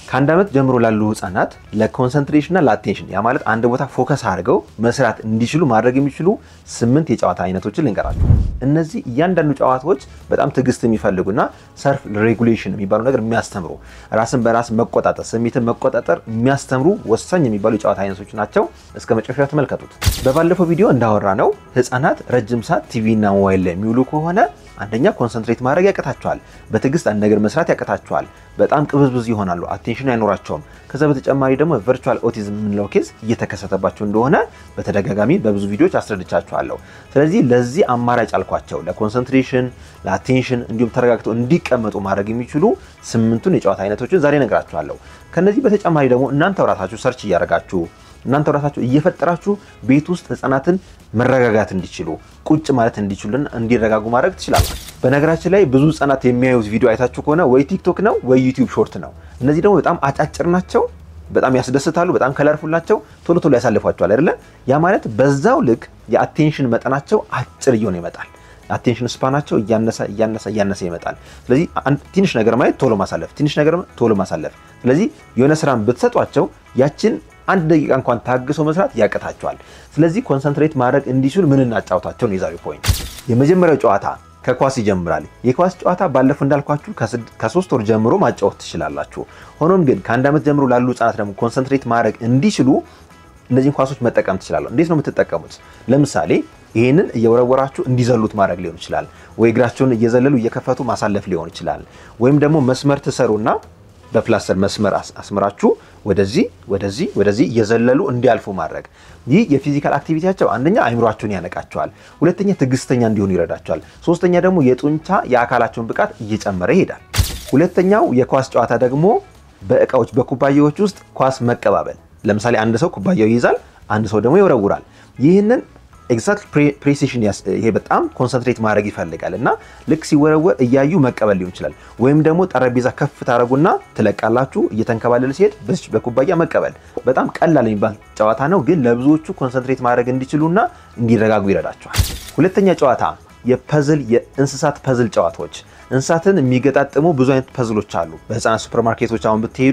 ከአንድ ዓመት ጀምሮ ላሉ ህጻናት ለኮንሰንትሬሽን እና ለአቴንሽን ያ ማለት አንድ ቦታ ፎከስ አድርገው መስራት እንዲችሉ ማድረግ የሚችሉ ስምንት የጨዋታ አይነቶችን ልንገራችሁ። እነዚህ እያንዳንዱ ጨዋታዎች በጣም ትዕግስት የሚፈልጉና ሰልፍ ሬጉሌሽን የሚባሉ ነገር የሚያስተምሩ ራስን በራስ መቆጣጠር፣ ስሜትን መቆጣጠር የሚያስተምሩ ወሳኝ የሚባሉ የጨዋታ አይነቶች ናቸው። እስከ መጨረሻ ተመልከቱት። በባለፈው ቪዲዮ እንዳወራ ነው ህጻናት ረጅም ሰዓት ቲቪ እና ሞባይል ላይ የሚውሉ ከሆነ አንደኛ ኮንሰንትሬት ማድረግ ያቅታቸዋል። በትዕግስት አንድ ነገር መስራት ያቅታቸዋል። በጣም ቅብዝብዝ ይሆናሉ። አቴንሽን አይኖራቸውም። ከዛ በተጨማሪ ደግሞ ቨርቹዋል ኦቲዝም የምንለው ኬዝ እየተከሰተባቸው እንደሆነ በተደጋጋሚ በብዙ ቪዲዮዎች አስረድቻቸዋለሁ። ስለዚህ ለዚህ አማራጭ አልኳቸው ለኮንሰንትሬሽን፣ ለአቴንሽን እንዲሁም ተረጋግተው እንዲቀመጡ ማድረግ የሚችሉ ስምንቱን የጨዋታ አይነቶችን ዛሬ እነግራችኋለሁ። ከነዚህ በተጨማሪ ደግሞ እናንተ ራሳችሁ ሰርች እያደረጋችሁ እናንተ ራሳችሁ እየፈጠራችሁ ቤት ውስጥ ህፃናትን መረጋጋት እንዲችሉ ቁጭ ማለት እንዲችሉና እንዲረጋጉ ማድረግ ትችላላችሁ። በነገራችን ላይ ብዙ ህፃናት የሚያዩት ቪዲዮ አይታችሁ ከሆነ ወይ ቲክቶክ ነው ወይ ዩቲዩብ ሾርት ነው። እነዚህ ደግሞ በጣም አጫጭር ናቸው፣ በጣም ያስደስታሉ፣ በጣም ከለርፉል ናቸው። ቶሎ ቶሎ ያሳልፏቸዋል አይደለ? ያ ማለት በዛው ልክ የአቴንሽን መጠናቸው አጭር እየሆነ ይመጣል። አቴንሽን ስፓናቸው እያነሰ እያነሰ እያነሰ ይመጣል። ስለዚህ ትንሽ ነገር ማየት ቶሎ ማሳለፍ፣ ትንሽ ነገር ቶሎ ማሳለፍ። ስለዚህ የሆነ ስራን ብትሰጧቸው ያችን አንድ ደቂቃ እንኳን ታግሰው መስራት ያቅታቸዋል። ስለዚህ ኮንሰንትሬት ማድረግ እንዲችሉ ምን እናጫውታቸው ነው የዛሬው ፖይንት። የመጀመሪያው ጨዋታ ከኳስ ይጀምራል። የኳስ ጨዋታ ባለፈው እንዳልኳችሁ ከሶስት ወር ጀምሮ ማጫወት ትችላላችሁ። ሆኖም ግን ከአንድ ዓመት ጀምሮ ላሉ ህጻናት ደግሞ ኮንሰንትሬት ማድረግ እንዲችሉ እነዚህን ኳሶች መጠቀም ትችላለሁ። እንዴት ነው የምትጠቀሙት? ለምሳሌ ይህንን እየወረወራችሁ እንዲዘሉት ማድረግ ሊሆን ይችላል፣ ወይ እግራቸውን እየዘለሉ እየከፈቱ ማሳለፍ ሊሆን ይችላል። ወይም ደግሞ መስመር ትሰሩና በፕላስተር መስመር አስምራችሁ ወደዚህ ወደዚህ ወደዚህ እየዘለሉ እንዲያልፉ ማድረግ። ይህ የፊዚካል አክቲቪቲያቸው አንደኛ አይምሯቸውን ያነቃቸዋል፣ ሁለተኛ ትዕግስተኛ እንዲሆኑ ይረዳቸዋል፣ ሶስተኛ ደግሞ የጡንቻ የአካላቸውን ብቃት እየጨመረ ይሄዳል። ሁለተኛው የኳስ ጨዋታ ደግሞ በእቃዎች በኩባያዎች ውስጥ ኳስ መቀባበል። ለምሳሌ አንድ ሰው ኩባያው ይይዛል፣ አንድ ሰው ደግሞ ይወረውራል። ይህንን ኤግዛክት ፕሬሲሽን ይሄ በጣም ኮንሰንትሬት ማድረግ ይፈልጋል እና ልክ ሲወረወር እያዩ መቀበል ሊሆን ይችላል። ወይም ደግሞ ጠረጴዛ ከፍ ታደረጉና ትለቃላችሁ፣ እየተንከባለለ ሲሄድ በዚች በኩባያ መቀበል። በጣም ቀላል የሚባል ጨዋታ ነው፣ ግን ለብዙዎቹ ኮንሰንትሬት ማድረግ እንዲችሉና እንዲረጋጉ ይረዳቸዋል። ሁለተኛ ጨዋታ የፐዝል የእንስሳት ፐዝል ጨዋታዎች። እንስሳትን የሚገጣጥሙ ብዙ አይነት ፐዝሎች አሉ። በህፃናት ሱፐርማርኬቶች አሁን ብትሄዱ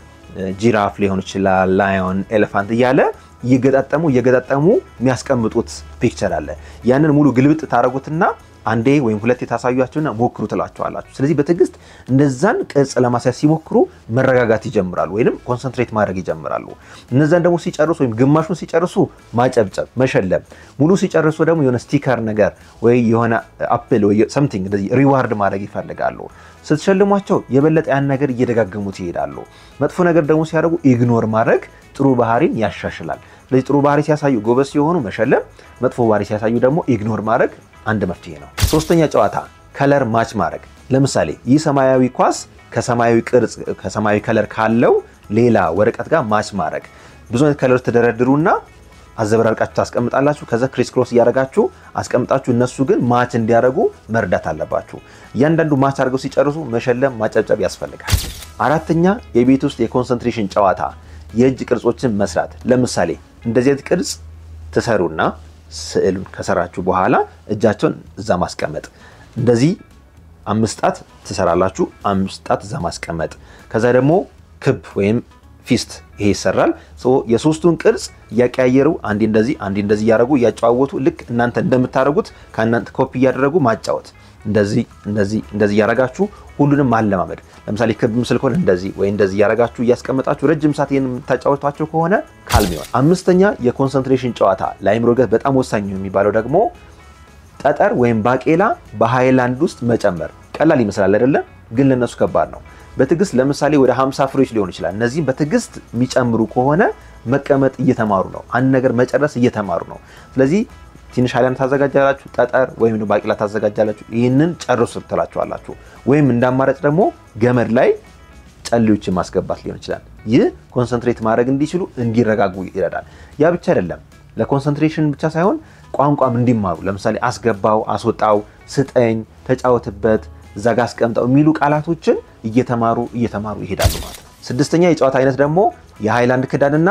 ጂራፍ ሊሆን ይችላል፣ ላዮን፣ ኤሌፋንት እያለ እየገጣጠሙ እየገጣጠሙ የሚያስቀምጡት ፒክቸር አለ። ያንን ሙሉ ግልብጥ ታደረጉትና አንዴ ወይም ሁለቴ ታሳያቸውና ሞክሩ ትላቸዋላችሁ። ስለዚህ በትዕግስት እንደዛን ቅርጽ ለማስያዝ ሲሞክሩ መረጋጋት ይጀምራሉ፣ ወይም ኮንሰንትሬት ማድረግ ይጀምራሉ። እነዛን ደግሞ ሲጨርሱ ወይም ግማሹን ሲጨርሱ ማጨብጨብ፣ መሸለም፣ ሙሉ ሲጨርሱ ደግሞ የሆነ ስቲከር ነገር ወይ የሆነ አፕል ወይ ሰምቲንግ እንደዚህ ሪዋርድ ማድረግ ይፈልጋሉ። ስትሸልሟቸው የበለጠ ያን ነገር እየደጋገሙት ይሄዳሉ። መጥፎ ነገር ደግሞ ሲያደርጉ ኢግኖር ማድረግ ጥሩ ባህሪን ያሻሽላል። ስለዚህ ጥሩ ባህሪ ሲያሳዩ ጎበዝ ሲሆኑ መሸለም፣ መጥፎ ባህሪ ሲያሳዩ ደግሞ ኢግኖር ማድረግ አንድ መፍትሄ ነው። ሶስተኛ ጨዋታ ከለር ማች ማድረግ። ለምሳሌ ይህ ሰማያዊ ኳስ ከሰማያዊ ቅርጽ ከሰማያዊ ከለር ካለው ሌላ ወረቀት ጋር ማች ማድረግ። ብዙ አይነት ከለር ትደረድሩና አዘበራርቃችሁ ታስቀምጣላችሁ። ከዛ ክሪስ ክሮስ እያደረጋችሁ አስቀምጣችሁ እነሱ ግን ማች እንዲያደርጉ መርዳት አለባችሁ። እያንዳንዱ ማች አድርገው ሲጨርሱ መሸለም፣ ማጨብጨብ ያስፈልጋል። አራተኛ የቤት ውስጥ የኮንሰንትሬሽን ጨዋታ የእጅ ቅርጾችን መስራት። ለምሳሌ እንደዚህ አይነት ቅርጽ ትሰሩና ስዕሉን ከሰራችሁ በኋላ እጃቸውን እዛ ማስቀመጥ። እንደዚህ አምስት ጣት ትሰራላችሁ፣ አምስት ጣት እዛ ማስቀመጥ። ከዛ ደግሞ ክብ ወይም ፊስት ይሄ ይሰራል። የሶስቱን ቅርጽ እያቀያየሩ አንዴ እንደዚህ አንዴ እንደዚህ እያደረጉ እያጨዋወቱ ልክ እናንተ እንደምታደርጉት ከእናንተ ኮፒ እያደረጉ ማጫወት። እንደዚህ እንደዚህ እንደዚህ እያደረጋችሁ ሁሉንም ማለማመድ። ለምሳሌ ክብ ምስል ከሆነ እንደዚህ ወይ እንደዚህ እያደረጋችሁ እያስቀመጣችሁ ረጅም ሰዓት ይህን የምታጫወቷቸው ከሆነ ካልም ይሆናል። አምስተኛ የኮንሰንትሬሽን ጨዋታ ለአይምሮ እድገት በጣም ወሳኝ የሚባለው ደግሞ ጠጠር ወይም ባቄላ በሃይላንድ ውስጥ መጨመር። ቀላል ይመስላል አይደለም? ግን ለነሱ ከባድ ነው። በትዕግስት ለምሳሌ ወደ 50 ፍሬዎች ሊሆን ይችላል። እነዚህም በትዕግስት የሚጨምሩ ከሆነ መቀመጥ እየተማሩ ነው። አንድ ነገር መጨረስ እየተማሩ ነው። ስለዚህ ትንሽ ሃይላንድ ታዘጋጃላችሁ፣ ጠጠር ወይም ባቄላ ታዘጋጃላችሁ። ይህንን ጨርሱ ትላችኋላችሁ። ወይም እንደ አማራጭ ደግሞ ገመድ ላይ ጨሌዎችን ማስገባት ሊሆን ይችላል። ይህ ኮንሰንትሬት ማድረግ እንዲችሉ እንዲረጋጉ ይረዳል። ያ ብቻ አይደለም፣ ለኮንሰንትሬሽን ብቻ ሳይሆን ቋንቋም እንዲማሩ ለምሳሌ አስገባው፣ አስወጣው፣ ስጠኝ፣ ተጫወትበት፣ እዛ ጋ አስቀምጠው የሚሉ ቃላቶችን እየተማሩ እየተማሩ ይሄዳሉ ማለት ነው። ስድስተኛ የጨዋታ አይነት ደግሞ የሃይላንድ ክዳንና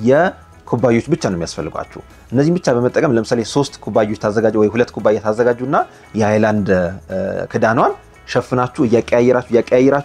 የኩባዮች ብቻ ነው የሚያስፈልጓችሁ። እነዚህም ብቻ በመጠቀም ለምሳሌ ሶስት ኩባዮች ታዘጋጁ ወይ ሁለት ኩባያ ታዘጋጁና የሃይላንድ ክዳኗን ሸፍናችሁ እያቀያየራችሁ እያቀያየራችሁ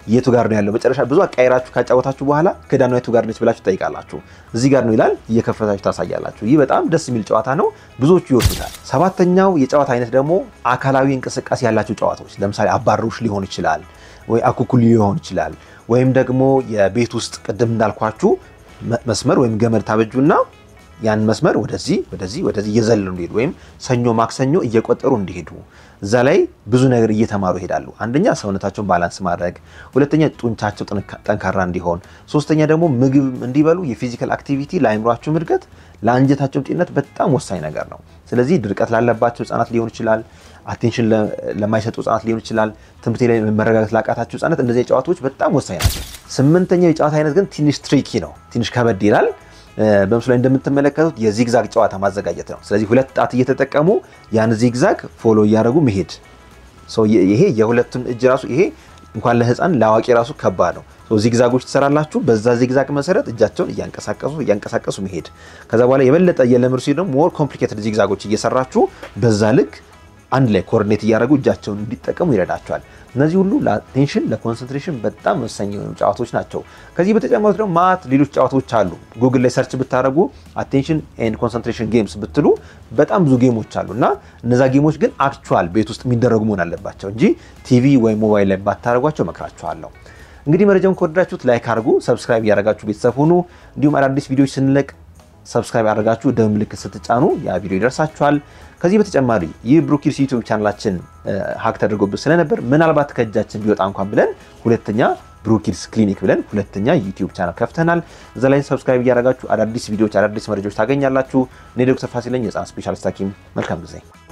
የቱ ጋር ነው ያለው? መጨረሻ ብዙ አቃይራችሁ ካጫወታችሁ በኋላ ክዳኗ የቱ ጋር ነች ብላችሁ ትጠይቃላችሁ። እዚህ ጋር ነው ይላል፣ እየከፈታችሁ ታሳያላችሁ። ይህ በጣም ደስ የሚል ጨዋታ ነው፣ ብዙዎቹ ይወዱታል። ሰባተኛው የጨዋታ አይነት ደግሞ አካላዊ እንቅስቃሴ ያላቸው ጨዋታዎች፣ ለምሳሌ አባሮሽ ሊሆን ይችላል ወይ አኩኩሉ ሊሆን ይችላል። ወይም ደግሞ የቤት ውስጥ ቅድም እንዳልኳችሁ መስመር ወይም ገመድ ታበጁና ያን መስመር ወደዚህ ወደዚህ ወደዚህ እየዘለሉ እንዲሄዱ ወይም ሰኞ ማክሰኞ እየቆጠሩ እንዲሄዱ እዛ ላይ ብዙ ነገር እየተማሩ ይሄዳሉ። አንደኛ ሰውነታቸውን ባላንስ ማድረግ፣ ሁለተኛ ጡንቻቸው ጠንካራ እንዲሆን፣ ሶስተኛ ደግሞ ምግብ እንዲበሉ የፊዚካል አክቲቪቲ ለአይምሯቸውም እድገት ለአንጀታቸውም ጤንነት በጣም ወሳኝ ነገር ነው። ስለዚህ ድርቀት ላለባቸው ህጻናት ሊሆን ይችላል፣ አቴንሽን ለማይሰጡ ህጻናት ሊሆን ይችላል፣ ትምህርት ላይ መረጋጋት ላቃታቸው ህጻናት እንደዚህ ጨዋታዎች በጣም ወሳኝ ናቸው። ስምንተኛው የጨዋታ አይነት ግን ትንሽ ትሪኪ ነው፣ ትንሽ ከበድ ይላል። በምስሉ ላይ እንደምትመለከቱት የዚግዛግ ጨዋታ ማዘጋጀት ነው። ስለዚህ ሁለት ጣት እየተጠቀሙ ያን ዚግዛግ ፎሎ እያደረጉ መሄድ። ይሄ የሁለቱን እጅ ራሱ ይሄ እንኳን ለህፃን ለአዋቂ ራሱ ከባድ ነው። ዚግዛጎች ትሰራላችሁ። በዛ ዚግዛግ መሰረት እጃቸውን እያንቀሳቀሱ እያንቀሳቀሱ መሄድ። ከዛ በኋላ የበለጠ እየለምር ሲል ደግሞ ሞር ኮምፕሊኬትድ ዚግዛጎች እየሰራችሁ በዛ ልክ አንድ ላይ ኮኦርዲኔት እያደረጉ እጃቸውን እንዲጠቀሙ ይረዳቸዋል። እነዚህ ሁሉ ለአቴንሽን ለኮንሰንትሬሽን በጣም ወሳኝ የሆኑ ጨዋታዎች ናቸው። ከዚህ በተጨማሪ ደግሞ ማት ሌሎች ጨዋታዎች አሉ። ጉግል ላይ ሰርች ብታደረጉ አቴንሽን ኤንድ ኮንሰንትሬሽን ጌምስ ብትሉ በጣም ብዙ ጌሞች አሉ እና እነዛ ጌሞች ግን አክቹዋል ቤት ውስጥ የሚደረጉ መሆን አለባቸው እንጂ ቲቪ ወይም ሞባይል ላይ ባታደረጓቸው መክራችኋለሁ። እንግዲህ መረጃውን ከወደዳችሁት ላይክ አድርጉ፣ ሰብስክራይብ እያደረጋችሁ ቤተሰብ ሁኑ። እንዲሁም አዳዲስ ቪዲዮዎች ስንለቅ ሰብስክራይብ አድርጋችሁ ደወል ምልክት ስትጫኑ ያ ቪዲዮ ይደርሳችኋል። ከዚህ በተጨማሪ ይህ ብሩኪርስ ዩቲዩብ ቻናላችን ሀክ ተደርጎብን ስለነበር ምናልባት ከእጃችን ቢወጣ እንኳን ብለን ሁለተኛ ብሩኪርስ ክሊኒክ ብለን ሁለተኛ ዩቲዩብ ቻናል ከፍተናል። እዛ ላይ ሰብስክራይብ እያደረጋችሁ አዳዲስ ቪዲዮዎች፣ አዳዲስ መረጃዎች ታገኛላችሁ። እኔ ዶክተር ፋሲል ነኝ፣ የህፃናት ስፔሻሊስት ሐኪም። መልካም ጊዜ